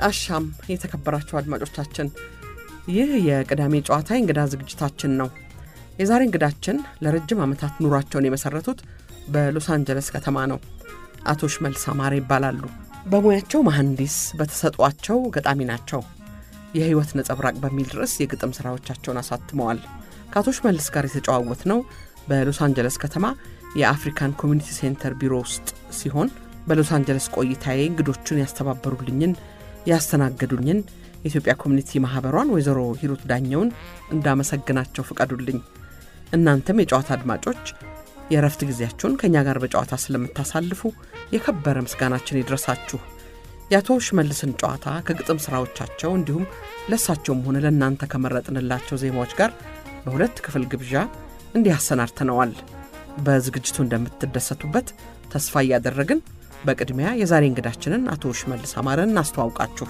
አሻም የተከበራችሁ አድማጮቻችን፣ ይህ የቅዳሜ ጨዋታ እንግዳ ዝግጅታችን ነው። የዛሬ እንግዳችን ለረጅም ዓመታት ኑሯቸውን የመሰረቱት በሎስ አንጀለስ ከተማ ነው። አቶ ሽመልስ አማረ ይባላሉ። በሙያቸው መሐንዲስ፣ በተሰጧቸው ገጣሚ ናቸው። የሕይወት ነጸብራቅ በሚል ርዕስ የግጥም ሥራዎቻቸውን አሳትመዋል። ከአቶ ሽመልስ ጋር የተጨዋወት ነው በሎስ አንጀለስ ከተማ የአፍሪካን ኮሚኒቲ ሴንተር ቢሮ ውስጥ ሲሆን በሎስ አንጀለስ ቆይታዬ እንግዶቹን ያስተባበሩልኝን ያስተናገዱኝን የኢትዮጵያ ኮሚኒቲ ማህበሯን ወይዘሮ ሂሩት ዳኘውን እንዳመሰግናቸው ፍቀዱልኝ። እናንተም የጨዋታ አድማጮች የእረፍት ጊዜያችሁን ከእኛ ጋር በጨዋታ ስለምታሳልፉ የከበረ ምስጋናችን ይድረሳችሁ። የአቶ ሽመልስን ጨዋታ ከግጥም ሥራዎቻቸው እንዲሁም ለእሳቸውም ሆነ ለእናንተ ከመረጥንላቸው ዜማዎች ጋር በሁለት ክፍል ግብዣ እንዲህ አሰናድተነዋል። በዝግጅቱ እንደምትደሰቱበት ተስፋ እያደረግን በቅድሚያ የዛሬ እንግዳችንን አቶ ሽመልስ አማረን እናስተዋውቃችሁ።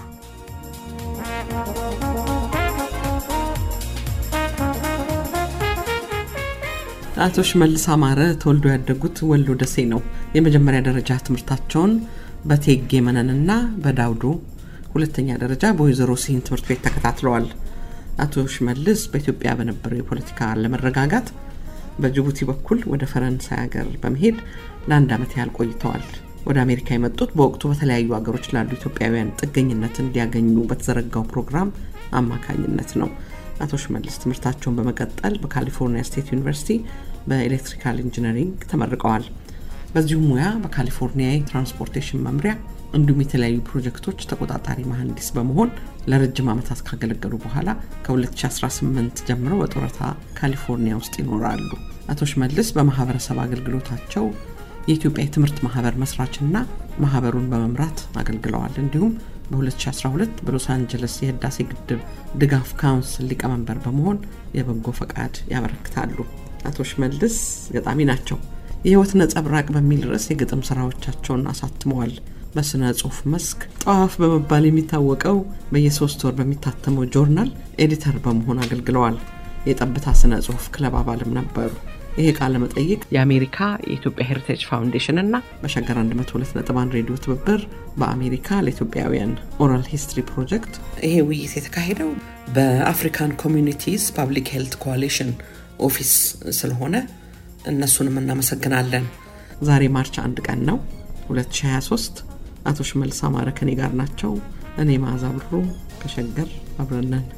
አቶ ሽመልስ አማረ ተወልዶ ያደጉት ወሎ ደሴ ነው። የመጀመሪያ ደረጃ ትምህርታቸውን በቴጌ መነንና በዳውዶ ሁለተኛ ደረጃ በወይዘሮ ሲሂን ትምህርት ቤት ተከታትለዋል። አቶ ሽመልስ በኢትዮጵያ በነበረው የፖለቲካ አለመረጋጋት በጅቡቲ በኩል ወደ ፈረንሳይ ሀገር በመሄድ ለአንድ ዓመት ያህል ቆይተዋል። ወደ አሜሪካ የመጡት በወቅቱ በተለያዩ ሀገሮች ላሉ ኢትዮጵያውያን ጥገኝነት እንዲያገኙ በተዘረጋው ፕሮግራም አማካኝነት ነው። አቶ ሽመልስ ትምህርታቸውን በመቀጠል በካሊፎርኒያ ስቴት ዩኒቨርሲቲ በኤሌክትሪካል ኢንጂነሪንግ ተመርቀዋል። በዚሁ ሙያ በካሊፎርኒያ የትራንስፖርቴሽን መምሪያ እንዲሁም የተለያዩ ፕሮጀክቶች ተቆጣጣሪ መሐንዲስ በመሆን ለረጅም ዓመታት ካገለገሉ በኋላ ከ2018 ጀምሮ በጡረታ ካሊፎርኒያ ውስጥ ይኖራሉ። አቶ ሽመልስ በማህበረሰብ አገልግሎታቸው የኢትዮጵያ የትምህርት ማህበር መስራችና ማህበሩን በመምራት አገልግለዋል። እንዲሁም በ2012 በሎስ አንጀለስ የህዳሴ ግድብ ድጋፍ ካውንስል ሊቀመንበር በመሆን የበጎ ፈቃድ ያበረክታሉ። አቶ ሽመልስ ገጣሚ ናቸው። የህይወት ነጸብራቅ በሚል ርዕስ የግጥም ስራዎቻቸውን አሳትመዋል። በስነ ጽሁፍ መስክ ጠዋፍ በመባል የሚታወቀው በየሶስት ወር በሚታተመው ጆርናል ኤዲተር በመሆን አገልግለዋል። የጠብታ ስነ ጽሁፍ ክለብ አባልም ነበሩ። ይሄ ቃለ መጠይቅ የአሜሪካ የኢትዮጵያ ሄሪቴጅ ፋውንዴሽን እና በሸገር 102.1 ሬዲዮ ትብብር በአሜሪካ ለኢትዮጵያውያን ኦራል ሂስትሪ ፕሮጀክት ይሄ ውይይት የተካሄደው በአፍሪካን ኮሚኒቲስ ፓብሊክ ሄልት ኮalition ኦፊስ ስለሆነ እነሱንም እናመሰግናለን። ዛሬ ማርች አንድ ቀን ነው 2023። አቶ ሽመልስ አማረ ከኔ ጋር ናቸው። እኔ መዓዛ ብሩ ከሸገር አብረነን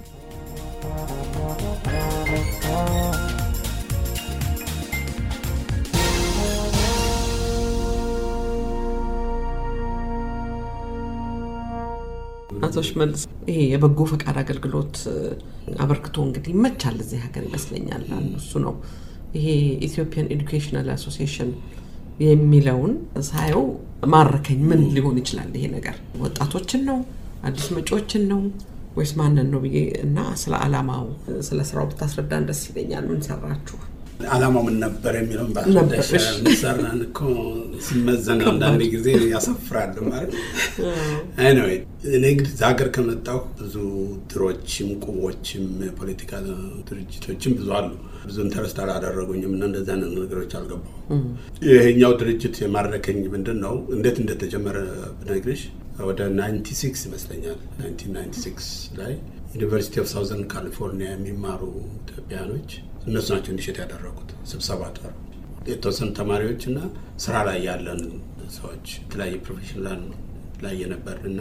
አቶ ሽመልስ ይሄ የበጎ ፈቃድ አገልግሎት አበርክቶ እንግዲህ ይመቻል እዚህ ሀገር ይመስለኛል። አንዱ እሱ ነው። ይሄ ኢትዮጵያን ኤዱኬሽናል አሶሲዬሽን የሚለውን ሳየው ማረከኝ። ምን ሊሆን ይችላል ይሄ ነገር? ወጣቶችን ነው አዲስ መጪዎችን ነው ወይስ ማንን ነው ብዬ እና ስለ አላማው ስለ ስራው ብታስረዳን ደስ ይለኛል። ምን ሰራችሁ? አላማው ምን ነበር የሚለውን ሰራን እኮ ሲመዘን አንዳንድ ጊዜ ያሳፍራል ማለት ኤኒዌይ እኔ እንግዲህ እዛ ሀገር ከመጣሁ ብዙ ድሮችም ቁቦችም ፖለቲካ ድርጅቶችም ብዙ አሉ ብዙ ኢንተረስት አላደረጉኝም እና እንደዚህ አይነት ነገሮች አልገባሁም ይሄኛው ድርጅት የማረከኝ ምንድን ነው እንዴት እንደተጀመረ ብነግርሽ ወደ 96 ይመስለኛል 1996 ላይ ዩኒቨርሲቲ ኦፍ ሳውዘርን ካሊፎርኒያ የሚማሩ ኢትዮጵያኖች እነሱ ናቸው እንዲሸጥ ያደረጉት ስብሰባ ጠሩ። የተወሰኑ ተማሪዎች እና ስራ ላይ ያለን ሰዎች የተለያየ ፕሮፌሽን ላይ የነበር እና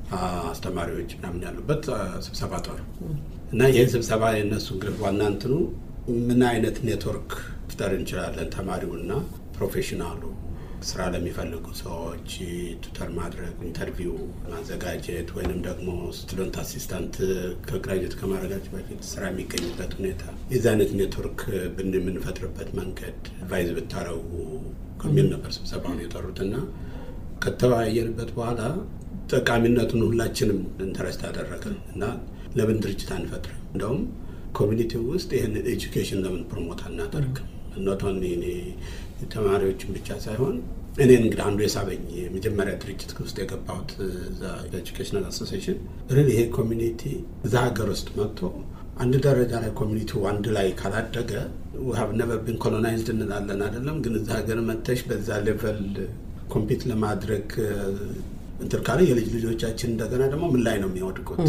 አስተማሪዎች ምናምን ያሉበት ስብሰባ ጠሩ እና ይህን ስብሰባ የነሱ እንግዲህ ዋና እንትኑ ምን አይነት ኔትወርክ ፍጠር እንችላለን ተማሪውና ፕሮፌሽናሉ ስራ ለሚፈልጉ ሰዎች ቱተር ማድረግ፣ ኢንተርቪው ማዘጋጀት ወይንም ደግሞ ስቱደንት አሲስታንት ከግራጁዌት ከማድረጋቸው በፊት ስራ የሚገኝበት ሁኔታ የዚህ አይነት ኔትወርክ የምንፈጥርበት መንገድ አድቫይዝ ብታረጉ ከሚል ነበር ስብሰባውን የጠሩት እና ከተወያየንበት በኋላ ጠቃሚነቱን ሁላችንም ኢንተረስት አደረገን እና ለምን ድርጅት አንፈጥርም? እንደውም ኮሚኒቲ ውስጥ ይህን ኤጁኬሽን ለምን ፕሮሞት አናደርግም? ኖት ኦንሊ እኔ ተማሪዎችን ብቻ ሳይሆን እኔን እንግዲህ አንዱ የሳበኝ የመጀመሪያ ድርጅት ውስጥ የገባሁት ኤጁኬሽናል አሶሲሽን ሪል ይሄ ኮሚኒቲ እዛ ሀገር ውስጥ መጥቶ አንድ ደረጃ ላይ ኮሚኒቲው አንድ ላይ ካላደገ ሀብ ነቨር ቢን ኮሎናይዝድ እንላለን አይደለም። ግን እዛ ሀገር መጥተሽ በዛ ሌቨል ኮምፒት ለማድረግ እንትን ካለ የልጅ ልጆቻችን እንደገና ደግሞ ምን ላይ ነው የሚወድቁት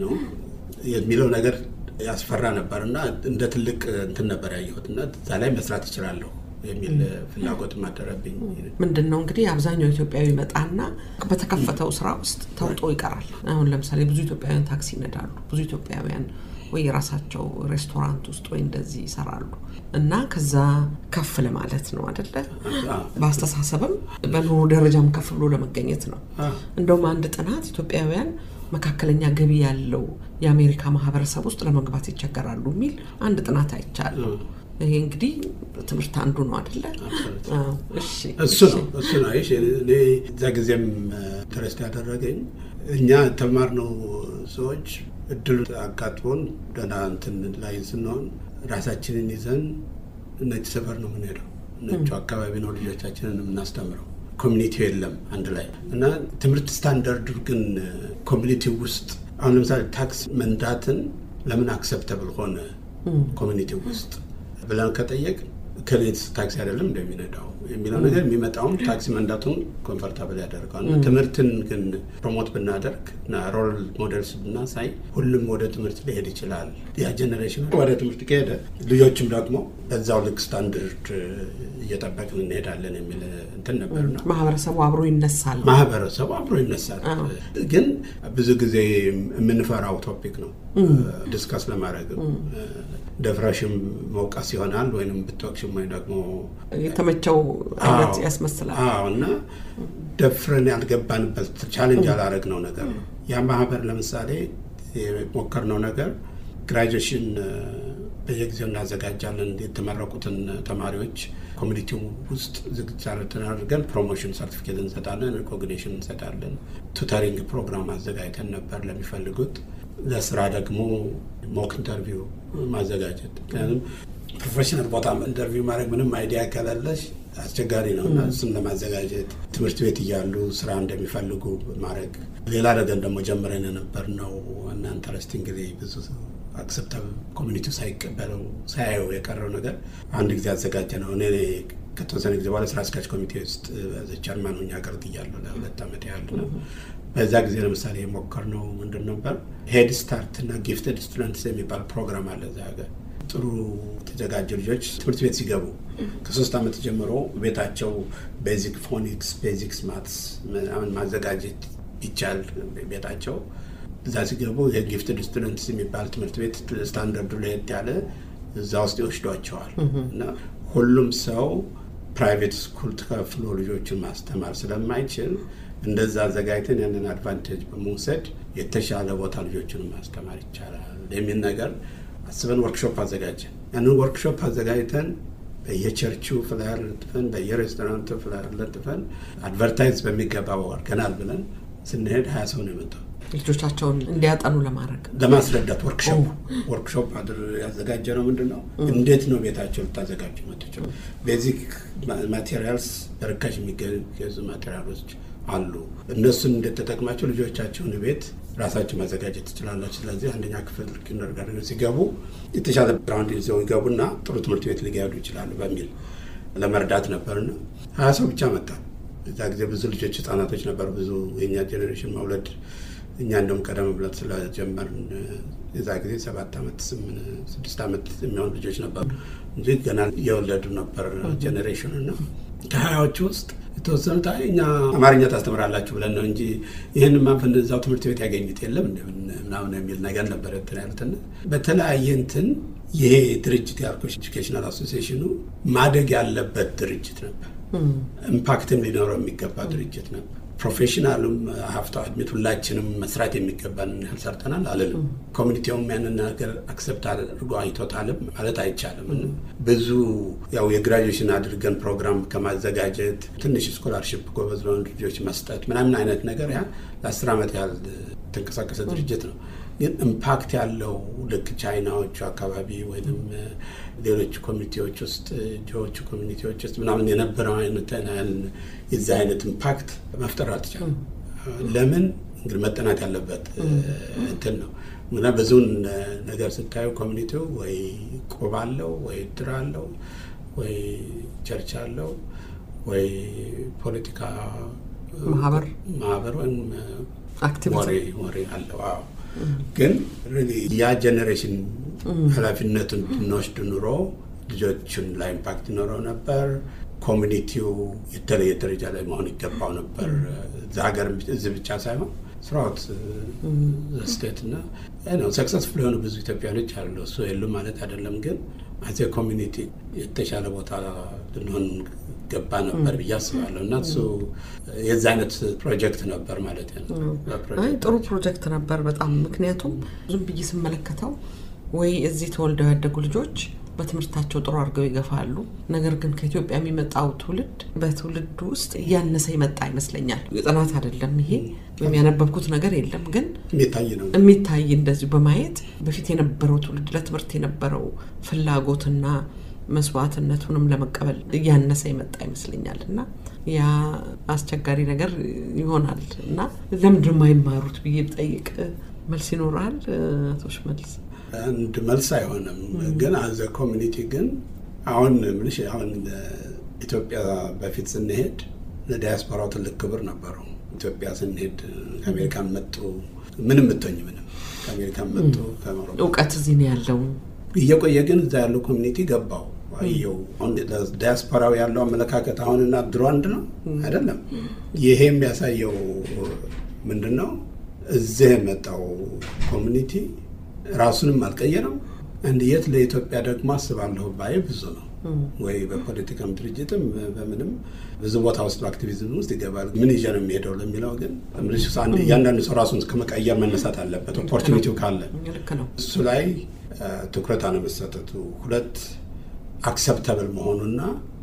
የሚለው ነገር ያስፈራ ነበር እና እንደ ትልቅ እንትን ነበር ያየሁት እና እዛ ላይ መስራት ይችላለሁ የሚል ፍላጎት ማደረብኝ። ምንድን ነው እንግዲህ አብዛኛው ኢትዮጵያዊ መጣና በተከፈተው ስራ ውስጥ ተውጦ ይቀራል። አሁን ለምሳሌ ብዙ ኢትዮጵያውያን ታክሲ ይነዳሉ። ብዙ ኢትዮጵያውያን ወይ የራሳቸው ሬስቶራንት ውስጥ ወይ እንደዚህ ይሰራሉ እና ከዛ ከፍ ለማለት ነው አደለ? በአስተሳሰብም በኑሮ ደረጃም ከፍ ብሎ ለመገኘት ነው። እንደውም አንድ ጥናት ኢትዮጵያውያን መካከለኛ ገቢ ያለው የአሜሪካ ማህበረሰብ ውስጥ ለመግባት ይቸገራሉ የሚል አንድ ጥናት አይቻለሁ። ይሄ እንግዲህ ትምህርት አንዱ ነው አደለ? እሱ ነው እሱ ነው። እኔ እዛ ጊዜም ኢንተረስት ያደረገኝ እኛ የተማርነው ሰዎች እድሉ አጋጥሞን ደህና እንትን ላይ ስንሆን ራሳችንን ይዘን ነጭ ሰፈር ነው የምንሄደው። ነጩ አካባቢ ነው ልጆቻችንን የምናስተምረው። ኮሚኒቲው የለም አንድ ላይ እና ትምህርት ስታንዳርዱ ግን ኮሚኒቲ ውስጥ አሁን ለምሳሌ ታክስ መንዳትን ለምን አክሰፕተብል ሆነ ኮሚኒቲ ውስጥ ብለን ከጠየቅ ከሌት ታክሲ አይደለም እንደሚነዳው የሚለው ነገር የሚመጣውም ታክሲ መንዳቱን ኮንፈርታብል ያደርገዋል። ትምህርትን ግን ፕሮሞት ብናደርግ እና ሮል ሞዴልስ ብናሳይ ሁሉም ወደ ትምህርት ሊሄድ ይችላል። ያ ጀኔሬሽን ወደ ትምህርት ከሄደ ልጆችም ደግሞ በዛው ልክ ስታንዳርድ እየጠበቅን እንሄዳለን የሚል እንትን ነበርና ማህበረሰቡ አብሮ ይነሳል። ማህበረሰቡ አብሮ ይነሳል። ግን ብዙ ጊዜ የምንፈራው ቶፒክ ነው ዲስካስ ለማድረግ ደፍረሽም መውቀስ ይሆናል ወይም ብትወቅሽም ወይ ደግሞ የተመቸው አይነት ያስመስላል። እና ደፍረን ያልገባንበት ቻሌንጅ ያላረግነው ነገር ነው። ያ ማህበር ለምሳሌ የሞከርነው ነገር ግራጁዌሽን በየጊዜው እናዘጋጃለን። የተመረቁትን ተማሪዎች ኮሚኒቲው ውስጥ ዝግጅት አድርገን ፕሮሞሽን ሰርቲፊኬት እንሰጣለን፣ ሪኮግኒሽን እንሰጣለን። ቱተሪንግ ፕሮግራም አዘጋጅተን ነበር ለሚፈልጉት። ለስራ ደግሞ ሞክ ኢንተርቪው ማዘጋጀት። ምክንያቱም ፕሮፌሽናል ቦታ ኢንተርቪው ማድረግ ምንም አይዲያ ከሌለሽ አስቸጋሪ ነው እና እሱን ለማዘጋጀት ትምህርት ቤት እያሉ ስራ እንደሚፈልጉ ማድረግ። ሌላ ነገር ደግሞ ጀምረን የነበር ነው እና ኢንተረስቲንግ ጊዜ ብዙ አክሰፕታብል ኮሚኒቲው ሳይቀበለው ሳያየው የቀረው ነገር አንድ ጊዜ አዘጋጀ ነው። እኔ ከተወሰነ ጊዜ በኋላ ስራ አስኪያጅ ኮሚቴ ውስጥ ቸርማን ሆኜ አገልግያለሁ ለሁለት ዓመት ያህል ነው። በዛ ጊዜ ለምሳሌ የሞከርነው ምንድን ነበር ሄድ ስታርት እና ጊፍትድ ስቱደንትስ የሚባል ፕሮግራም አለ እዛ ሀገር ጥሩ የተዘጋጁ ልጆች ትምህርት ቤት ሲገቡ ከሶስት ዓመት ጀምሮ ቤታቸው ቤዚክ ፎኒክስ፣ ቤዚክስ ማትስ ምናምን ማዘጋጀት ይቻል ቤታቸው እዛ ሲገቡ የጊፍትድ ስቱደንትስ የሚባል ትምህርት ቤት ስታንዳርዱ ለየት ያለ እዛ ውስጥ ይወስዷቸዋል እና ሁሉም ሰው ፕራይቬት ስኩል ተከፍሎ ልጆችን ማስተማር ስለማይችል እንደዛ አዘጋጅተን ያንን አድቫንቴጅ በመውሰድ የተሻለ ቦታ ልጆችን ማስተማር ይቻላል የሚል ነገር አስበን ወርክሾፕ አዘጋጀን። ያንን ወርክሾፕ አዘጋጅተን በየቸርቹ ፍላየር ለጥፈን በየሬስቶራንቱ ፍላየር ለጥፈን አድቨርታይዝ በሚገባው አድርገናል ብለን ስንሄድ ሀያ ሰው ነው የመጣው ልጆቻቸውን እንዲያጠኑ ለማድረግ ለማስረዳት ወርክሾፕ ወርክሾፕ ያዘጋጀ ነው። ምንድን ነው እንዴት ነው ቤታቸው ልታዘጋጁ መጥቸው ቤዚክ ማቴሪያልስ በርካሽ የሚገዙ ማቴሪያሎች አሉ። እነሱን እንደተጠቅማቸው ልጆቻቸውን ቤት ራሳቸው ማዘጋጀት ትችላላችሁ። ስለዚህ አንደኛ ክፍል ኪንደርጋርተን ሲገቡ የተሻለ ግራውንድ ይዘው ይገቡና ጥሩ ትምህርት ቤት ሊገዱ ይችላሉ በሚል ለመርዳት ነበርና ሀያ ሰው ብቻ መጣ። እዛ ጊዜ ብዙ ልጆች ህጻናቶች ነበሩ። ብዙ የኛ ጄኔሬሽን መውለድ እኛ እንደውም ቀደም ብለን ስለጀመርን የዛ ጊዜ ሰባት ዓመት ስድስት ዓመት የሚሆኑ ልጆች ነበሩ እንጂ ገና እየወለዱ ነበር ጄኔሬሽን እና ከሀያዎቹ ውስጥ የተወሰኑት እኛ አማርኛ ታስተምራላችሁ ብለን ነው እንጂ ይህን ማፍን እዛው ትምህርት ቤት ያገኙት የለም ምናምን የሚል ነገር ነበር እንትን ያሉትና በተለያየ እንትን ይሄ ድርጅት ያልኩሽ ኤጁኬሽናል አሶሲዬሽኑ ማደግ ያለበት ድርጅት ነበር። ኢምፓክትም ሊኖረው የሚገባ ድርጅት ነበር። ፕሮፌሽናሉም ሀፍታ አድሚት ሁላችንም መስራት የሚገባን ያህል ሰርተናል አልልም። ኮሚኒቲውም ያንን ነገር አክሰፕት አድርጎ አይቶታልም ማለት አይቻልም። ብዙ ያው የግራጁዌሽን አድርገን ፕሮግራም ከማዘጋጀት ትንሽ ስኮላርሽፕ ጎበዝ ለሆኑ ልጆች መስጠት ምናምን አይነት ነገር ያ ለአስር ዓመት ያህል የተንቀሳቀሰ ድርጅት ነው። ግን ኢምፓክት ያለው ልክ ቻይናዎቹ አካባቢ ወይም ሌሎች ኮሚኒቲዎች ውስጥ ጆዎቹ ኮሚኒቲዎች ውስጥ ምናምን የነበረው አይነት የዚህ አይነት ኢምፓክት መፍጠር አልተቻለም። ለምን እንግዲህ መጠናት ያለበት እንትን ነው እና ብዙውን ነገር ስታዩ ኮሚኒቲው ወይ ቆብ አለው ወይ ድር አለው ወይ ቸርች አለው ወይ ፖለቲካ ማህበር ማህበር ወይም አክቲቪቲ ወሬ ወሬ አለው። አዎ ግን ሪሊ ያ ጀኔሬሽን ኃላፊነቱን ብንወስድ ኑሮ ልጆቹን ላይ ኢምፓክት ይኖረው ነበር። ኮሚኒቲው የተለየ ደረጃ ላይ መሆን ይገባው ነበር። እዚ ሀገር እዚህ ብቻ ሳይሆን ስራውት ስቴት እና ነው ሰክሰስፉል የሆኑ ብዙ ኢትዮጵያኖች አሉ። እሱ የሉ ማለት አይደለም። ግን አዜ ኮሚኒቲ የተሻለ ቦታ ልንሆን ገባ ነበር ብዬ አስባለሁ። እና እሱ የዚ አይነት ፕሮጀክት ነበር ማለት ነው። አይ ጥሩ ፕሮጀክት ነበር በጣም ምክንያቱም ዝም ብዬ ስመለከተው ወይ እዚህ ተወልደው ያደጉ ልጆች በትምህርታቸው ጥሩ አድርገው ይገፋሉ። ነገር ግን ከኢትዮጵያ የሚመጣው ትውልድ በትውልድ ውስጥ እያነሰ ይመጣ ይመስለኛል። ጥናት አይደለም ይሄ ወይም ያነበብኩት ነገር የለም፣ ግን የሚታይ ነው የሚታይ እንደዚሁ በማየት በፊት የነበረው ትውልድ ለትምህርት የነበረው ፍላጎትና መስዋዕትነቱንም ለመቀበል እያነሰ የመጣ ይመስለኛል እና ያ አስቸጋሪ ነገር ይሆናል እና ለምንድን ነው የማይማሩት ብዬ ብጠይቅ መልስ ይኖራል አቶ ሽመልስ? አንድ መልስ አይሆንም። ግን አዘ ኮሚኒቲ ግን አሁን ምንሽ አሁን ኢትዮጵያ በፊት ስንሄድ ለዲያስፖራው ትልቅ ክብር ነበረው። ኢትዮጵያ ስንሄድ ከአሜሪካን መጡ ምንም ብትሆኝ ምንም ከአሜሪካን መጡ ከአውሮፓ እውቀት እዚህ ነው ያለው። እየቆየ ግን እዛ ያለው ኮሚኒቲ ገባው አየው። አሁን ዲያስፖራው ያለው አመለካከት አሁንና ድሮ አንድ ነው አይደለም። ይሄ የሚያሳየው ምንድን ነው? እዚህ የመጣው ኮሚኒቲ ራሱንም አልቀየረም። አንድ የት ለኢትዮጵያ ደግሞ አስባለሁ ባይ ብዙ ነው ወይ በፖለቲካም ድርጅትም በምንም ብዙ ቦታ ውስጥ በአክቲቪዝም ውስጥ ይገባል። ምን ይዤ ነው የሚሄደው ለሚለው ግን እያንዳንዱ ሰው ራሱን ከመቀየር መነሳት አለበት። ኦፖርቹኒቲው ካለ ልክ ነው። እሱ ላይ ትኩረት አለመሰጠቱ፣ ሁለት አክሰፕተብል መሆኑና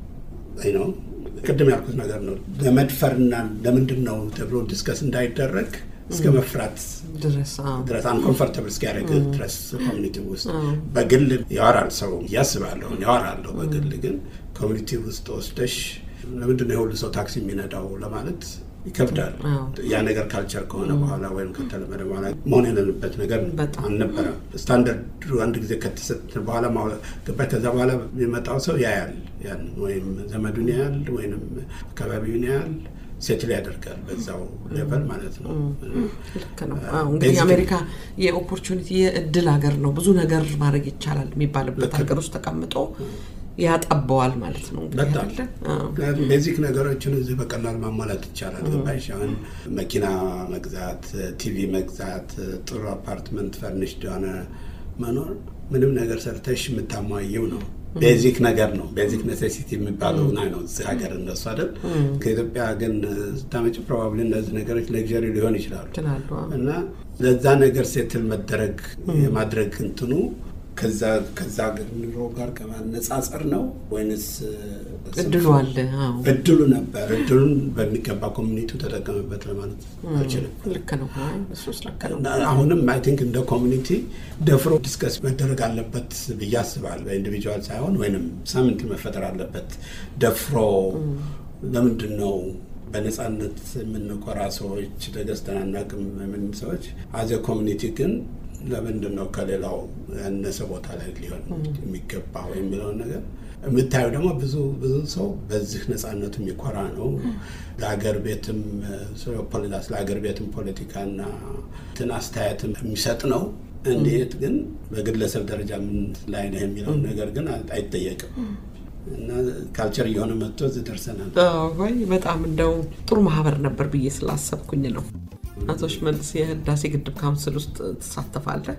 ነው ቅድም ያልኩት ነገር ነው። ለመድፈርና ለምንድን ነው ተብሎ ዲስከስ እንዳይደረግ እስከ መፍራት ድረስ ድረስ አንኮንፈርተብል እስኪያደርግ ድረስ ኮሚኒቲ ውስጥ በግል ያወራል ሰው እያስባለሁ ያወራለሁ። በግል ግን ኮሚኒቲ ውስጥ ወስደሽ ለምንድን ነው የሁሉ ሰው ታክሲ የሚነዳው ለማለት ይከብዳል። ያ ነገር ካልቸር ከሆነ በኋላ ወይም ከተለመደ በኋላ መሆን የሌለበት ነገር አልነበረም። ስታንዳርዱ አንድ ጊዜ ከተሰጠ በኋላ ገባሽ። ከዛ በኋላ የሚመጣው ሰው ያያል፣ ያን ወይም ዘመዱን ያያል፣ ወይም አካባቢውን ያያል ሴትል ያደርጋል በዛው ሌቨል ማለት ነው። ልክ ነው። እንግዲህ አሜሪካ የኦፖርቹኒቲ የእድል ሀገር ነው። ብዙ ነገር ማድረግ ይቻላል የሚባልበት ሀገር ውስጥ ተቀምጦ ያጠበዋል ማለት ነው። በጣም ምክንያቱም ቤዚክ ነገሮችን እዚህ በቀላል ማሟላት ይቻላል። ገባሽ? አሁን መኪና መግዛት፣ ቲቪ መግዛት፣ ጥሩ አፓርትመንት ፈርኒሽድ የሆነ መኖር ምንም ነገር ሰርተሽ የምታሟየው ነው። ቤዚክ ነገር ነው። ቤዚክ ኔሴሲቲ የሚባለው ና ነው እዚህ ሀገር እነሱ አይደል። ከኢትዮጵያ ግን ስታመጭ ፕሮባብሊ እነዚህ ነገሮች ሌክዠሪ ሊሆን ይችላሉ እና ለዛ ነገር ሴትል መደረግ የማድረግ እንትኑ ከዛ ኑሮ ጋር ከማነጻጸር ነው ወይንስ እድሉ አለ? እድሉ ነበር። እድሉን በሚገባ ኮሚኒቲው ተጠቀምበት ለማለት አልችልም። ልክ ነው። እሱስ ልክ ነው። አሁንም አይ ቲንክ እንደ ኮሚኒቲ ደፍሮ ዲስከስ መደረግ አለበት ብዬ አስባለሁ። በኢንዲቪጁዋል ሳይሆን ወይንም ሳምንት መፈጠር አለበት። ደፍሮ ለምንድን ነው በነፃነት የምንኮራ ሰዎች ተገዝተን አናውቅም የምን ሰዎች አዘ ኮሚኒቲ ግን ለምንድን ነው ከሌላው ያነሰ ቦታ ላይ ሊሆን የሚገባው የሚለውን ነገር የምታየው ደግሞ ብዙ ብዙ ሰው በዚህ ነፃነቱ የሚኮራ ነው። ለሀገር ቤትም ስለ ሀገር ቤትም ፖለቲካና እንትን አስተያየትም የሚሰጥ ነው። እንዴት ግን በግለሰብ ደረጃ ምን ላይ ነህ የሚለውን ነገር ግን አይጠየቅም። እና ካልቸር እየሆነ መጥቶ እዚህ ደርሰናል። ወይ በጣም እንደው ጥሩ ማህበር ነበር ብዬ ስላሰብኩኝ ነው። አቶ ሽመልስ የህዳሴ ግድብ ካውንስል ውስጥ ትሳተፋለህ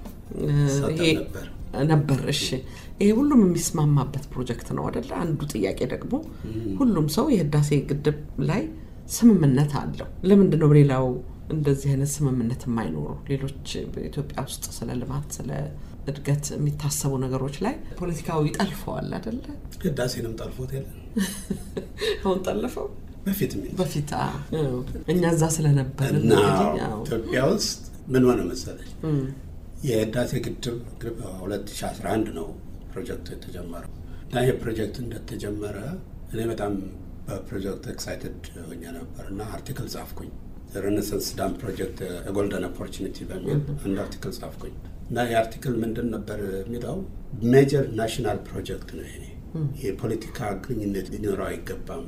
ነበር? እሺ፣ ይሄ ሁሉም የሚስማማበት ፕሮጀክት ነው አደለ? አንዱ ጥያቄ ደግሞ ሁሉም ሰው የህዳሴ ግድብ ላይ ስምምነት አለው። ለምንድን ነው በሌላው እንደዚህ አይነት ስምምነት የማይኖሩ? ሌሎች በኢትዮጵያ ውስጥ ስለ ልማት ስለ እድገት የሚታሰቡ ነገሮች ላይ ፖለቲካው ይጠልፈዋል አደለ? ህዳሴንም ጠልፎት የለን አሁን ጠለፈው በፊት በፊት እኛ እዛ ስለነበር እና ኢትዮጵያ ውስጥ ምን ሆነ መሰለች የህዳሴ ግድብ 2011 ነው ፕሮጀክቱ የተጀመረው እና ይህ ፕሮጀክት እንደተጀመረ እኔ በጣም በፕሮጀክቱ ኤክሳይትድ ሆኜ ነበር እና አርቲክል ጻፍኩኝ። ሬኔሳንስ ዳም ፕሮጀክት የጎልደን ኦፖርቹኒቲ በሚል አንድ አርቲክል ጻፍኩኝ እና ይህ አርቲክል ምንድን ነበር የሚለው ሜጀር ናሽናል ፕሮጀክት ነው ይሄ የፖለቲካ ግንኙነት ሊኖረው አይገባም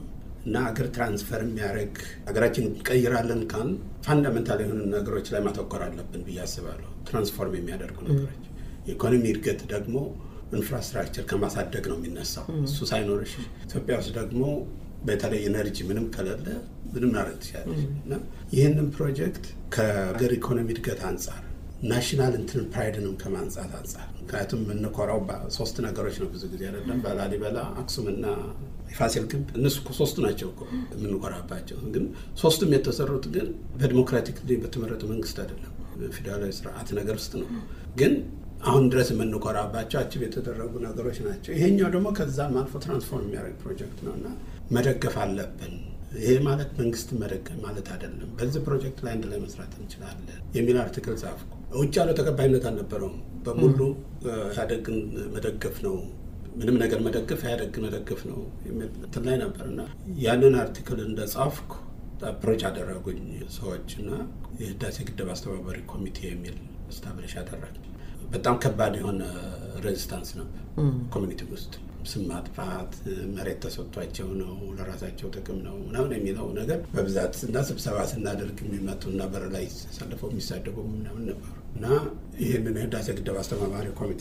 እና ሀገር ትራንስፈር የሚያደርግ ሀገራችን እንቀይራለን ካል ፋንዳሜንታል የሆኑ ነገሮች ላይ ማተኮር አለብን ብዬ አስባለሁ። ትራንስፎርም የሚያደርጉ ነገሮች። የኢኮኖሚ እድገት ደግሞ ኢንፍራስትራክቸር ከማሳደግ ነው የሚነሳው። እሱ ሳይኖርሽ ኢትዮጵያ ውስጥ ደግሞ በተለይ ኤነርጂ ምንም ከሌለ ምንም ማድረግ ትችላለች። እና ይህንን ፕሮጀክት ከሀገር ኢኮኖሚ እድገት አንጻር ናሽናል እንትን ፕራይድንም ከማንጻት አንጻር ምክንያቱም የምንኮራው ሶስት ነገሮች ነው ብዙ ጊዜ አይደለም፣ በላሊበላ አክሱምና የፋሲል ግንብ እነሱ እኮ ሶስቱ ናቸው እኮ የምንኮራባቸው። ግን ሶስቱም የተሰሩት ግን በዲሞክራቲክ በተመረጠ መንግስት አይደለም፣ ፌዴራላዊ ስርዓት ነገር ውስጥ ነው። ግን አሁን ድረስ የምንኮራባቸው አችብ የተደረጉ ነገሮች ናቸው። ይሄኛው ደግሞ ከዛም አልፎ ትራንስፎርም የሚያደርግ ፕሮጀክት ነው እና መደገፍ አለብን። ይሄ ማለት መንግስት መደገፍ ማለት አይደለም። በዚህ ፕሮጀክት ላይ አንድ ላይ መስራት እንችላለን የሚል አርቲክል ጻፍኩ። ውጭ ያለው ተቀባይነት አልነበረውም። በሙሉ ኢህአዴግን መደገፍ ነው ምንም ነገር መደገፍ ኢህአዴግ መደገፍ ነው የሚል እንትን ላይ ነበር እና ያንን አርቲክል እንደ ጻፍኩ አፕሮች አደረጉኝ ሰዎች እና የህዳሴ ግድብ አስተባባሪ ኮሚቴ የሚል ስታብሊሽ አደረግ። በጣም ከባድ የሆነ ሬዚስታንስ ነበር ኮሚኒቲ ውስጥ ስም ማጥፋት መሬት ተሰጥቷቸው ነው ለራሳቸው ጥቅም ነው ምናምን የሚለው ነገር በብዛት እና ስብሰባ ስናደርግ የሚመጡ እና በር ላይ ተሰልፈው የሚሳደቡ ምናምን ነበሩ እና ይህንን የህዳሴ ግድብ አስተባባሪ ኮሚቴ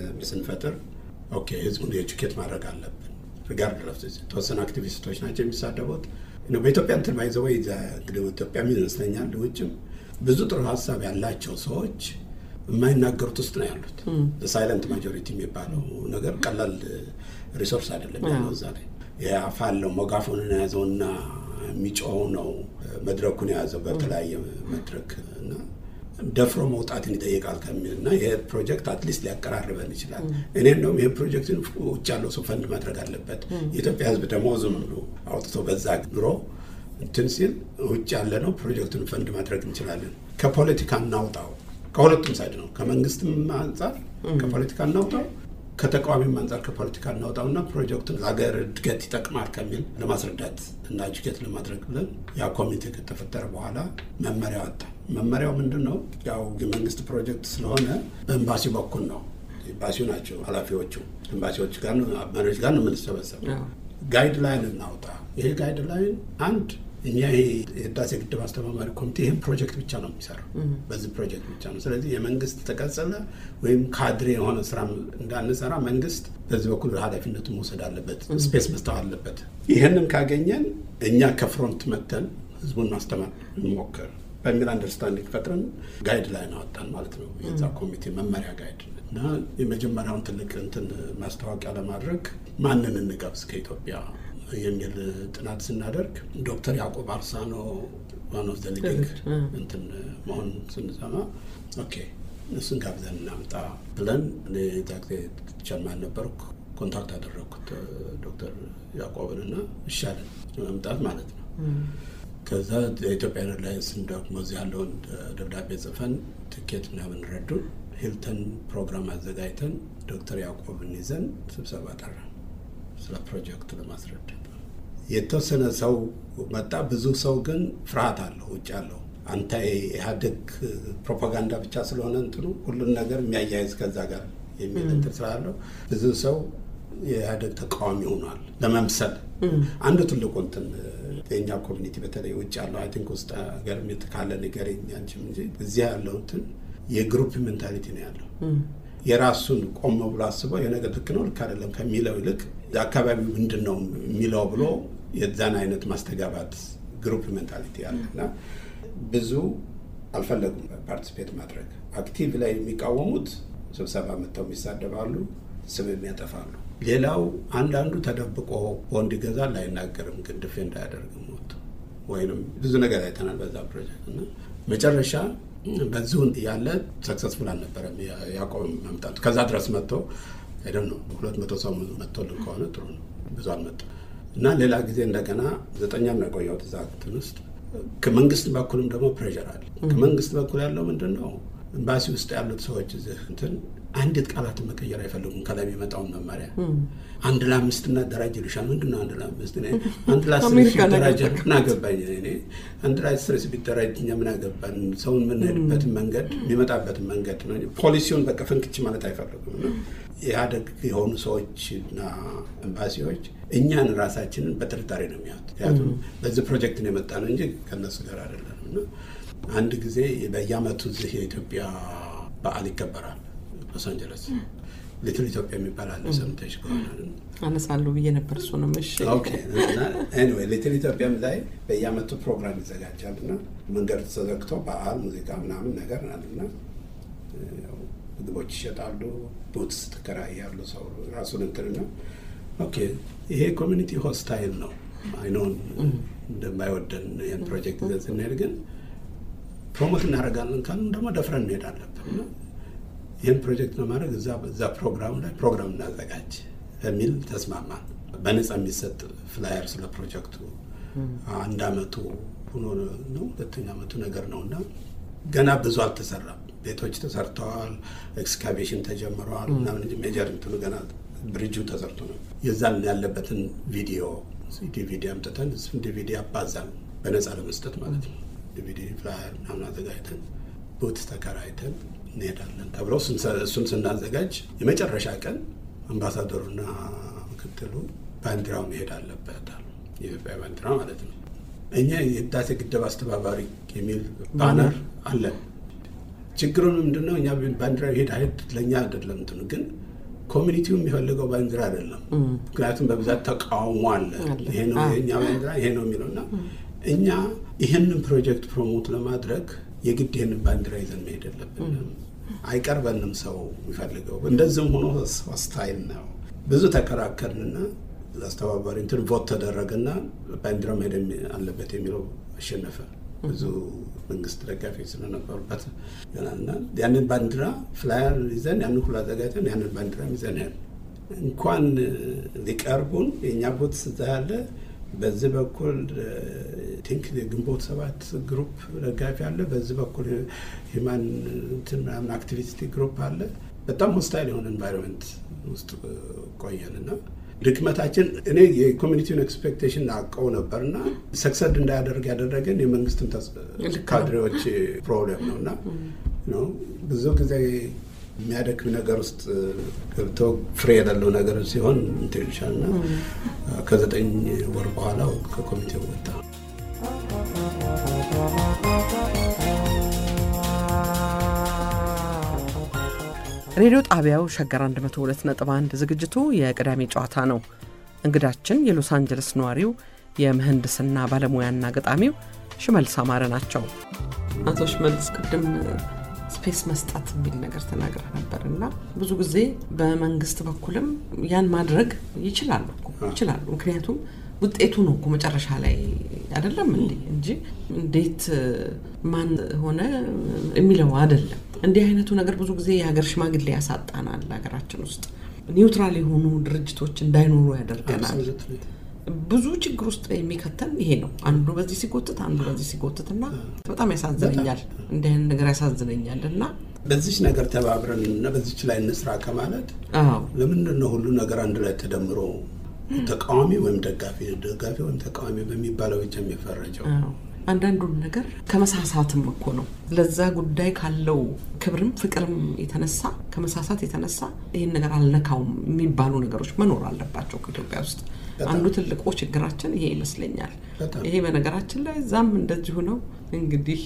ስንፈጥር ኦኬ ህዝቡን ኤጁኬት ማድረግ አለብን። ሪጋርድ ለፍ የተወሰኑ አክቲቪስቶች ናቸው የሚሳደቡት በኢትዮጵያ እንትን ባይዘው እንግዲህ ኢትዮጵያ ይመስለኛል ውጭም ብዙ ጥሩ ሀሳብ ያላቸው ሰዎች የማይናገሩት ውስጥ ነው ያሉት። ሳይለንት ማጆሪቲ የሚባለው ነገር ቀላል ሪሶርስ አይደለም ያለው እዛ ላይ የአፍ አለው ሞጋፎንን የያዘውና የሚጮኸው ነው መድረኩን የያዘው በተለያየ መድረክ እና ደፍሮ መውጣትን ይጠይቃል ከሚል እና ይህ ፕሮጀክት አትሊስት ሊያቀራርበን ይችላል። እኔ እንደውም ይህ ፕሮጀክትን ውጭ ያለው ሰው ፈንድ ማድረግ አለበት። የኢትዮጵያ ሕዝብ ደግሞ ዝም ብሎ አውጥቶ በዛ ኑሮ እንትን ሲል ውጭ ያለ ነው ፕሮጀክቱን ፈንድ ማድረግ እንችላለን። ከፖለቲካ እናውጣው። ከሁለቱም ሳይድ ነው። ከመንግስትም አንጻር ከፖለቲካ እናውጣው፣ ከተቃዋሚም አንጻር ከፖለቲካ እናውጣው እና ፕሮጀክቱን ለሀገር እድገት ይጠቅማል ከሚል ለማስረዳት እና እጅጌት ለማድረግ ብለን ያ ኮሚቴ ከተፈጠረ በኋላ መመሪያ ወጣ። መመሪያው ምንድን ነው? ያው የመንግስት ፕሮጀክት ስለሆነ በኤምባሲ በኩል ነው። ኤምባሲው ናቸው ኃላፊዎቹ። ኤምባሲዎች ጋር መሪዎች ጋር ነው የምንሰበሰብ። ጋይድ ላይን እናውጣ። ይሄ ጋይድ ላይን አንድ እኛ ይሄ የህዳሴ ግድብ አስተባባሪ ኮሚቴ ይህን ፕሮጀክት ብቻ ነው የሚሰራው፣ በዚህ ፕሮጀክት ብቻ ነው። ስለዚህ የመንግስት ተቀጸለ ወይም ካድሬ የሆነ ስራ እንዳንሰራ መንግስት በዚህ በኩል ኃላፊነቱን መውሰድ አለበት፣ ስፔስ መስጠት አለበት። ይህንን ካገኘን እኛ ከፍሮንት መተን ህዝቡን ማስተማር እንሞክር በሚል አንደርስታንዲንግ ፈጥረን ጋይድ ላይ እናወጣን ማለት ነው። የዛ ኮሚቴ መመሪያ ጋይድ እና የመጀመሪያውን ትልቅ እንትን ማስታወቂያ ለማድረግ ማንን እንጋብዝ ከኢትዮጵያ የሚል ጥናት ስናደርግ ዶክተር ያዕቆብ አርሳኖ ዋን ኦፍ ዘ ሊዲንግ እንትን መሆን ስንሰማ ኦኬ እሱን ጋብዘን እናምጣ ብለን ዛ ጊዜ ቸርማን ነበርኩ። ኮንታክት አደረግኩት ዶክተር ያዕቆብን እና ይሻለን መምጣት ማለት ነው። ከዛ የኢትዮጵያ ኤርላይንስን ደግሞ እዚህ ያለውን ደብዳቤ ጽፈን ትኬት ምናምን ረዱን። ሂልተን ፕሮግራም አዘጋጅተን ዶክተር ያዕቆብን ይዘን ስብሰባ ጠራን ስለ ፕሮጀክቱ ለማስረዳት የተወሰነ ሰው መጣ። ብዙ ሰው ግን ፍርሃት አለው ውጭ አለው አንተ ኢህአዴግ ፕሮፓጋንዳ ብቻ ስለሆነ እንትኑ ሁሉን ነገር የሚያያይዝ ከዛ ጋር የሚል እንትን ስላለው ብዙ ሰው የኢህአዴግ ተቃዋሚ ሆኗል ለመምሰል። አንዱ ትልቁ እንትን የእኛ ኮሚኒቲ በተለይ ውጭ ያለው አይ ቲንክ ውስጥ ሀገር ካለ ነገር አንችም እንጂ እዚያ ያለው እንትን የግሩፕ ሜንታሊቲ ነው ያለው የራሱን ቆም ብሎ አስበው የነገር ልክ ነው ልክ አይደለም ከሚለው ይልቅ አካባቢው ምንድን ነው የሚለው ብሎ የዛን አይነት ማስተጋባት ግሩፕ ሜንታሊቲ ያለ እና ብዙ አልፈለጉም ፓርቲስፔት ማድረግ። አክቲቭ ላይ የሚቃወሙት ስብሰባ መጥተው የሚሳደባሉ፣ ስም የሚያጠፋሉ። ሌላው አንዳንዱ ተደብቆ ቦንድ ይገዛል፣ አይናገርም፣ ግን ድፌ እንዳያደርግም ወጥቶ ወይም ብዙ ነገር አይተናል በዛ ፕሮጀክት እና መጨረሻ በዚሁን ያለ ሰክሰስፉል አልነበረም ያዕቆብ መምጣቱ። ከዛ ድረስ መጥቶ አይደል ነው ሁለት መቶ ሰው መጥቶልን ከሆነ ጥሩ ነው። ብዙ አልመጣም እና ሌላ ጊዜ እንደገና ዘጠኛም ነው የቆየሁት እዛ እንትን ውስጥ። ከመንግስት በኩልም ደግሞ ፕሬዠር አለ። ከመንግስት በኩል ያለው ምንድን ነው ኤምባሲ ውስጥ ያሉት ሰዎች እዚህ እንትን አንዲት ቃላትን መቀየር አይፈልጉም። ከላይ የሚመጣውን መመሪያ አንድ ለአምስት እናደራጅ ይልሻል። ምንድን ነው አንድ ለአምስት? አንድ ለአስር ሲደራጅ ምን አገባኝ እኔ አንድ ለአስር ሲደራጅ እኛ ምን አገባን? ሰውን የምንሄድበትን መንገድ የሚመጣበትን መንገድ ነው። ፖሊሲውን በቃ ፍንክች ማለት አይፈልጉም። ኢህአዴግ የሆኑ ሰዎች እና ኤምባሲዎች እኛን ራሳችንን በጥርጣሬ ነው የሚያዩት። ምክንያቱም በዚህ ፕሮጀክት ነው የመጣ ነው እንጂ ከነሱ ጋር አይደለም። እና አንድ ጊዜ በየአመቱ እዚህ የኢትዮጵያ በዓል ይከበራል ሎስ አንጀለስ ሊትል ኢትዮጵያ የሚባል አለ። ሰምተሽ ከሆነ አነሳለሁ ብዬ ነበር። እሱንም እሺ፣ ኤኒዌይ ሊትል ኢትዮጵያም ላይ በየአመቱ ፕሮግራም ይዘጋጃል እና መንገድ ተዘግቶ በዓል ሙዚቃ ምናምን ነገር ናልና ምግቦች ይሸጣሉ፣ ቡትስ ትከራያሉ። ሰው ራሱን እንትን ነው። ኦኬ ይሄ ኮሚኒቲ ሆስታይል ነው አይኖን እንደማይወደን ይህን ፕሮጀክት ይዘን ስንሄድ ግን ፕሮሞት እናደርጋለን ካልን ደግሞ ደፍረን እንሄድ አለብን። ይህን ፕሮጀክት ለማድረግ እዛ ፕሮግራም ላይ ፕሮግራም እናዘጋጅ በሚል ተስማማን። በነፃ የሚሰጥ ፍላየር ስለ ፕሮጀክቱ አንድ አመቱ ሆኖ ነው ሁለተኛ አመቱ ነገር ነው እና ገና ብዙ አልተሰራም። ቤቶች ተሰርተዋል፣ ኤክስካቬሽን ተጀምረዋል ምናምን እንጂ ሜጀር እንትኑ ገና ብሪጁ ተሰርቶ ነው። የዛን ያለበትን ቪዲዮ ዲቪዲ አምጥተን እሱን ዲቪዲ አባዛን በነፃ ለመስጠት ማለት ነው። ዲቪዲ ፍላየር ምናምን አዘጋጅተን ቡት ተከራይተን እንሄዳለን ተብለው እሱን ስናዘጋጅ የመጨረሻ ቀን አምባሳደሩና ምክትሉ ባንዲራው መሄድ አለበት አሉ። የኢትዮጵያ ባንዲራ ማለት ነው። እኛ የህዳሴ ግድብ አስተባባሪ የሚል ባነር አለን። ችግሩ ምንድነው? እኛ ባንዲራ ሄድ ሄድ ለእኛ አይደለም እንትኑ ግን ኮሚኒቲው የሚፈልገው ባንዲራ አይደለም። ምክንያቱም በብዛት ተቃውሞ አለ። ይሄ ነው የእኛ ባንዲራ ይሄ ነው የሚለው እና እኛ ይህንን ፕሮጀክት ፕሮሞት ለማድረግ የግድ ይህንን ባንዲራ ይዘን መሄድ የለብንም። አይቀርበንም ሰው የሚፈልገው እንደዚህም ሆኖ ስታይል ነው። ብዙ ተከራከርንና አስተባባሪ እንትን ቮት ተደረገና ባንዲራ መሄድ አለበት የሚለው አሸነፈ። ብዙ መንግስት ደጋፊ ስለነበሩበት እና ያንን ባንዲራ ፍላየር ይዘን ያንን ሁሉ አዘጋጅተን ያንን ባንዲራ ይዘን ያል እንኳን ሊቀርቡን የእኛ ቦት ስዛ ያለ በዚህ በኩል ቲንክ የግንቦት ሰባት ግሩፕ ደጋፊ አለ። በዚህ በኩል ሂማን እንትን ምናምን አክቲቪስቲ ግሩፕ አለ። በጣም ሆስታይል የሆነ ኤንቫይሮንመንት ውስጥ ቆየን እና ድክመታችን እኔ የኮሚኒቲውን ኤክስፔክቴሽን አውቀው ነበር እና ሰክሰድ እንዳያደርግ ያደረገን የመንግስትን ካድሬዎች ፕሮብሌም ነው እና ብዙ ጊዜ የሚያደክም ነገር ውስጥ ገብተው ፍሬ የሌለው ነገር ሲሆን እንትን ይልሻል እና ከዘጠኝ ወር በኋላ ከኮሚቴው ወጣ። ሬዲዮ ጣቢያው ሸገር 102.1 ዝግጅቱ የቅዳሜ ጨዋታ ነው። እንግዳችን የሎስ አንጀለስ ነዋሪው የምህንድስና ባለሙያና ገጣሚው ሽመልስ አማረ ናቸው። አቶ ሽመልስ ቅድም ስፔስ መስጠት የሚል ነገር ተናግረ ነበር እና ብዙ ጊዜ በመንግስት በኩልም ያን ማድረግ ይችላሉ ይችላሉ። ምክንያቱም ውጤቱ ነው እኮ መጨረሻ ላይ አይደለም እንዴ እንጂ እንዴት ማን ሆነ የሚለው አይደለም። እንዲህ አይነቱ ነገር ብዙ ጊዜ የሀገር ሽማግሌ ያሳጣናል። ሀገራችን ውስጥ ኒውትራል የሆኑ ድርጅቶች እንዳይኖሩ ያደርገናል። ብዙ ችግር ውስጥ የሚከተን ይሄ ነው። አንዱ በዚህ ሲጎትት፣ አንዱ በዚህ ሲጎትት እና በጣም ያሳዝነኛል። እንዲህ አይነት ነገር ያሳዝነኛል እና በዚች ነገር ተባብረን እና በዚች ላይ እንስራ ከማለት ለምንድን ነው ሁሉ ነገር አንድ ላይ ተደምሮ ተቃዋሚ ወይም ደጋፊ ደጋፊ ወይም ተቃዋሚ በሚባለው ብቻ የሚፈረጀው? አንዳንዱን ነገር ከመሳሳትም እኮ ነው። ለዛ ጉዳይ ካለው ክብርም ፍቅርም የተነሳ ከመሳሳት የተነሳ ይህን ነገር አልነካውም የሚባሉ ነገሮች መኖር አለባቸው ከኢትዮጵያ ውስጥ። አንዱ ትልቁ ችግራችን ይሄ ይመስለኛል። ይሄ በነገራችን ላይ እዛም እንደዚሁ ነው። እንግዲህ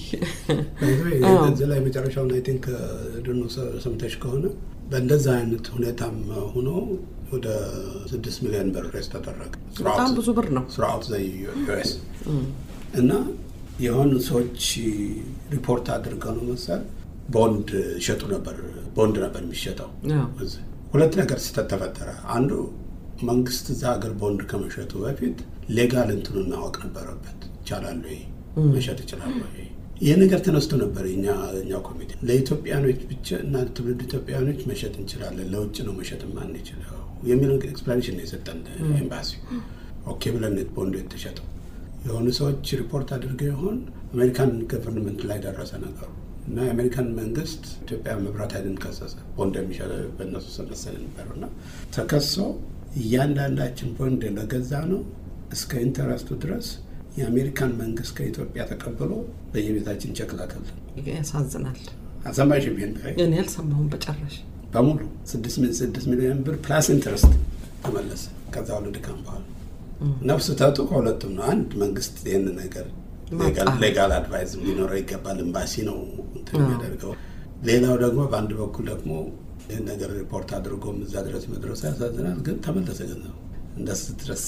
እዚህ ላይ መጨረሻውን አይ ቲንክ ድኖ ሰምተሽ ከሆነ በእንደዛ አይነት ሁኔታም ሆኖ ወደ ስድስት ሚሊዮን ብር ሬስ ተደረገ። በጣም ብዙ ብር ነው ስርዓቱ ዘ ዩኤስ እና የሆኑ ሰዎች ሪፖርት አድርገው ነው መሰል ቦንድ ይሸጡ ነበር። ቦንድ ነበር የሚሸጠው። ሁለት ነገር ስህተት ተፈጠረ። አንዱ መንግስት እዛ ሀገር ቦንድ ከመሸጡ በፊት ሌጋል እንትኑን ማወቅ ነበረበት። ይቻላል ወይ መሸጥ ይችላል ወይ? ይህ ነገር ተነስቶ ነበር። እኛ ኮሚቴ ለኢትዮጵያኖች ብቻ እና ትውልድ ኢትዮጵያኖች መሸጥ እንችላለን፣ ለውጭ ነው መሸጥ ማንችለው የሚል ኤክስፕላኔሽን የሰጠን ኤምባሲ። ኦኬ ብለን ቦንዱ የተሸጠው የሆኑ ሰዎች ሪፖርት አድርገው ይሆን አሜሪካን ገቨርንመንት ላይ ደረሰ ነገሩ። እና የአሜሪካን መንግስት ኢትዮጵያ መብራት ኃይልን ከሰሰ። ቦንድ የሚሸጥ በእነሱ ስር መሰለኝ ነበረው እና ተከሶ እያንዳንዳችን ቦንድ ለገዛ ነው እስከ ኢንተረስቱ ድረስ የአሜሪካን መንግስት ከኢትዮጵያ ተቀብሎ በየቤታችን ቸክ ላከልን። ያሳዝናል። አሰማሽም ይሄን እኔ አልሰማሁም በጨራሽ። በሙሉ ስድስት ሚሊዮን ብር ፕላስ ኢንትረስት ተመለሰ። ከዛ ሁሉ ድካም በኋላ ነፍስ ተጡ ከሁለቱም ነው። አንድ መንግስት ይህን ነገር ሌጋል አድቫይዝ ሊኖረው ይገባል። ኤምባሲ ነው እንትን የሚያደርገው። ሌላው ደግሞ በአንድ በኩል ደግሞ ይህን ነገር ሪፖርት አድርጎም እዛ ድረስ መድረሱ ያሳዝናል። ግን ተመለሰ ገንዘቡ እንደስ ድረስ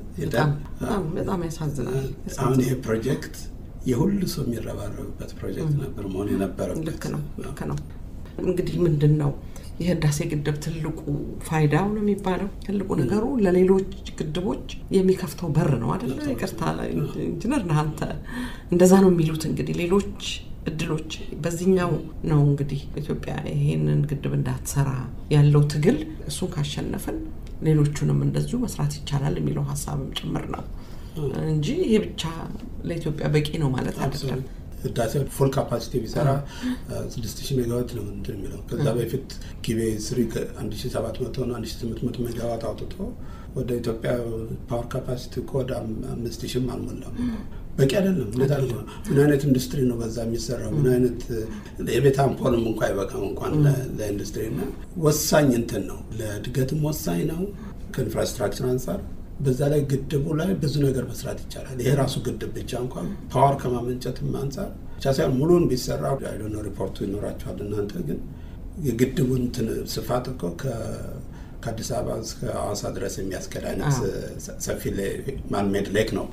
በጣም ያሳዝናል። አሁን ይሄ ፕሮጀክት የሁሉ ሰው የሚረባረብበት ፕሮጀክት ነበር መሆን የነበረበት። ልክ ነው፣ ልክ ነው። እንግዲህ ምንድን ነው የህዳሴ ግድብ ትልቁ ፋይዳው ነው የሚባለው ትልቁ ነገሩ ለሌሎች ግድቦች የሚከፍተው በር ነው አደለ? ይቅርታ ኢንጂነር ነህ አንተ፣ እንደዛ ነው የሚሉት። እንግዲህ ሌሎች እድሎች በዚህኛው ነው እንግዲህ ኢትዮጵያ ይሄንን ግድብ እንዳትሰራ ያለው ትግል እሱን ካሸነፍን ሌሎቹንም እንደዚሁ መስራት ይቻላል የሚለው ሀሳብም ጭምር ነው እንጂ ይሄ ብቻ ለኢትዮጵያ በቂ ነው ማለት አይደለም። ህዳሴ ፉል ካፓሲቲ ቢሰራ ስድስት ሺህ ሜጋዋት ነው እንትን የሚለው ከዛ በፊት ጊቤ ስሪ አንድ ሺህ ሰባት መቶ ነው አንድ ሺህ ስምንት መቶ ሜጋዋት አውጥቶ ወደ ኢትዮጵያ ፓወር ካፓሲቲ እኮ ወደ አምስት ሺህም አልሞላም። በቂ አይደለም። እንዴት አድርጎ ምን አይነት ኢንዱስትሪ ነው በዛ የሚሰራው? ምን አይነት የቤት አምፖልም እንኳ አይበቃም እንኳን ለኢንዱስትሪ እና ወሳኝ እንትን ነው፣ ለእድገትም ወሳኝ ነው ከኢንፍራስትራክቸር አንጻር በዛ ላይ ግድቡ ላይ ብዙ ነገር መስራት ይቻላል። ይሄ ራሱ ግድብ ብቻ እንኳን ፓወር ከማመንጨትም አንጻር ብቻ ሳይሆን ሙሉን ቢሰራ አይዶነ ሪፖርቱ ይኖራቸዋል እናንተ ግን የግድቡን ስፋት እኮ ከአዲስ አበባ እስከ ሐዋሳ ድረስ የሚያስገድ አይነት ሰፊ ማንሜድ ሌክ ነው።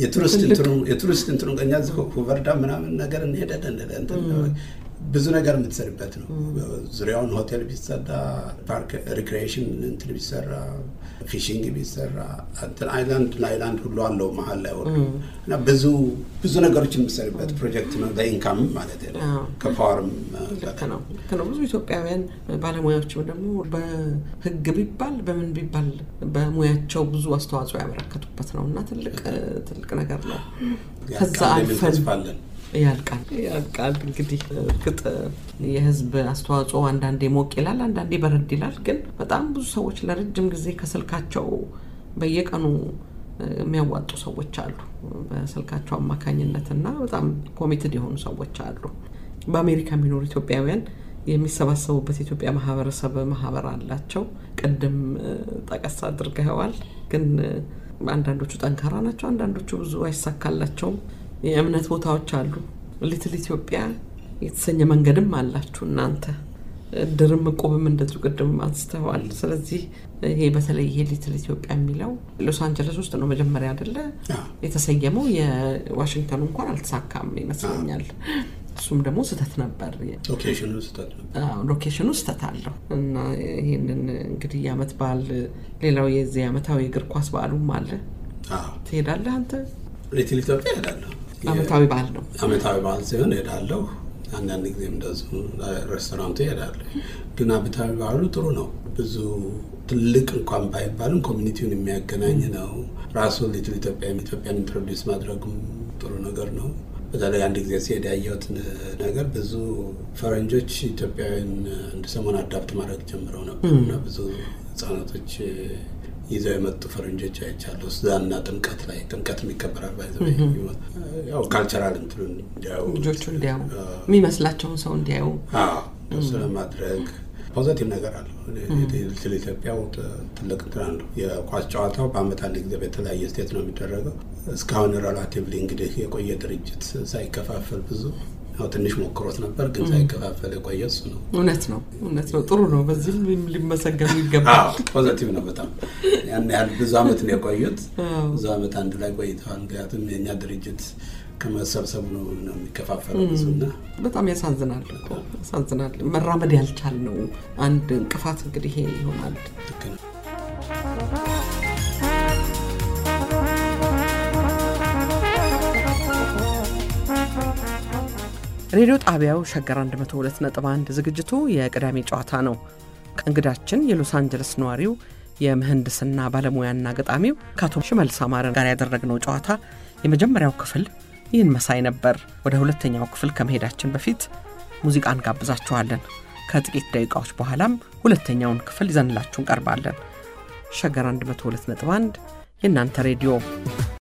የቱሪስት እንትኑ እኛ ሁቨርዳ ምናምን ነገር እንሄዳለን ብዙ ነገር የምትሰሪበት ነው። ዙሪያውን ሆቴል ቢሰራ፣ ፓርክ ሪክሬሽን እንትን ቢሰራ፣ ፊሽንግ ቢሰራ አይላንድ ለአይላንድ ሁሉ አለው መሀል ላይ ወርዱ እና ብዙ ብዙ ነገሮች የምትሰሪበት ፕሮጀክት ነው። ለኢንካም ማለት ነው። ከፓወርም ልክ ነው ልክ ነው። ብዙ ኢትዮጵያውያን ባለሙያዎችም ደግሞ በህግ ቢባል በምን ቢባል በሙያቸው ብዙ አስተዋጽኦ ያበረከቱበት ነው እና ትልቅ ትልቅ ነገር ነው። ከዛ አልፈን ያልቃል ያልቃል። እንግዲህ እርግጥ የህዝብ አስተዋጽኦ አንዳንዴ ሞቅ ይላል፣ አንዳንዴ በረድ ይላል። ግን በጣም ብዙ ሰዎች ለረጅም ጊዜ ከስልካቸው በየቀኑ የሚያዋጡ ሰዎች አሉ፣ በስልካቸው አማካኝነት እና በጣም ኮሚትድ የሆኑ ሰዎች አሉ። በአሜሪካ የሚኖሩ ኢትዮጵያውያን የሚሰባሰቡበት የኢትዮጵያ ማህበረሰብ ማህበር አላቸው። ቅድም ጠቀስ አድርገዋል። ግን አንዳንዶቹ ጠንካራ ናቸው፣ አንዳንዶቹ ብዙ አይሳካላቸውም። የእምነት ቦታዎች አሉ። ሊትል ኢትዮጵያ የተሰኘ መንገድም አላችሁ እናንተ ድርም እቁብም እንደዚሁ ቅድም አንስተዋል። ስለዚህ ይሄ በተለይ ይሄ ሊትል ኢትዮጵያ የሚለው ሎስ አንጀለስ ውስጥ ነው መጀመሪያ አይደለ የተሰየመው። የዋሽንግተኑ እንኳን አልተሳካም ይመስለኛል። እሱም ደግሞ ስህተት ነበር። ሎኬሽኑ ስህተት አለው እና ይህንን እንግዲህ የአመት በዓል ሌላው የዚህ ዓመታዊ እግር ኳስ በዓሉም አለ። ትሄዳለህ አንተ? ሊትል ኢትዮጵያ እሄዳለሁ። አመታዊ በዓል ነው። አመታዊ በዓል ሲሆን እሄዳለሁ። አንዳንድ ጊዜም እንደዚሁ ሬስቶራንቱ እሄዳለሁ። ግን አመታዊ በዓሉ ጥሩ ነው። ብዙ ትልቅ እንኳን ባይባልም ኮሚኒቲውን የሚያገናኝ ነው። ራሱ ሊትል ኢትዮጵያ ኢትዮጵያን ኢንትሮዲውስ ማድረጉም ጥሩ ነገር ነው። በተለይ አንድ ጊዜ ሲሄድ ያየሁት ነገር ብዙ ፈረንጆች ኢትዮጵያውያን አንድ ሰሞን አዳፕት ማድረግ ጀምረው ነበር እና ብዙ ህጻናቶች ይዘው የመጡ ፈረንጆች አይቻለሁ። እዛና ጥምቀት ላይ ጥምቀት የሚከበራል ባይዘ ያው ካልቸራል እንትኑን እንዲያዩ ልጆቹ እንዲያዩ የሚመስላቸውን ሰው እንዲያዩ እሱ ለማድረግ ፖዘቲቭ ነገር አለው። ስለ ኢትዮጵያው ትልቅ እንትን አለው። የኳስ ጨዋታው በአመት አንድ ጊዜ በተለያየ ስቴት ነው የሚደረገው። እስካሁን ሬላቲቭሊ እንግዲህ የቆየ ድርጅት ሳይከፋፈል ብዙ ያው ትንሽ ሞክሮት ነበር፣ ግን ሳይከፋፈል የቆየ እሱ ነው። እውነት ነው፣ እውነት ነው። ጥሩ ነው። በዚህም ሊመሰገኑ ይገባል። ፖዘቲቭ ነው በጣም ያን ያህል ብዙ አመት ነው የቆዩት። ብዙ አመት አንድ ላይ ቆይተዋል። ምክንያቱም የእኛ ድርጅት ከመሰብሰቡ ነው ነው የሚከፋፈለው ብዙና በጣም ያሳዝናል እኮ ያሳዝናል። መራመድ ያልቻል ነው አንድ እንቅፋት እንግዲህ ይሄ ይሆናል። ልክ ነው። ሬዲዮ ጣቢያው ሸገር 102.1 ዝግጅቱ የቅዳሜ ጨዋታ ነው። እንግዳችን የሎስ አንጀለስ ነዋሪው የምህንድስና ባለሙያና ገጣሚው ከአቶ ሽመልስ አማረ ጋር ያደረግነው ጨዋታ የመጀመሪያው ክፍል ይህን መሳይ ነበር። ወደ ሁለተኛው ክፍል ከመሄዳችን በፊት ሙዚቃ እንጋብዛችኋለን። ከጥቂት ደቂቃዎች በኋላም ሁለተኛውን ክፍል ይዘንላችሁ እንቀርባለን። ሸገር 102.1 የእናንተ ሬዲዮ